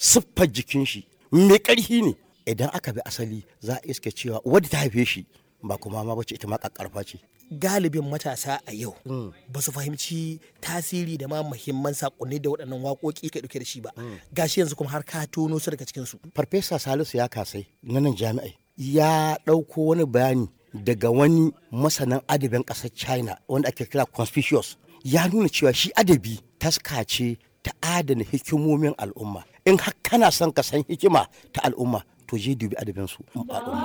siffar jikin shi mai ƙarfi ne idan aka bi asali za a iske cewa wadda ta haife shi ba kuma ma bace ita ma ƙaƙƙarfa ce galibin matasa a yau ba su fahimci tasiri da ma muhimman sakonni da waɗannan waƙoƙi ke ɗauke da shi ba gashi yanzu kuma har ka tono su daga cikin su farfesa salisu ya kasai na nan jami'ai ya ɗauko wani bayani daga wani masanin adabin ƙasar china wanda ake kira conspicuous ya nuna cewa shi adabi taska ce ta adana hikimomin al'umma in har kana son ka san hikima ta al'umma to je dubi adabin su al'umma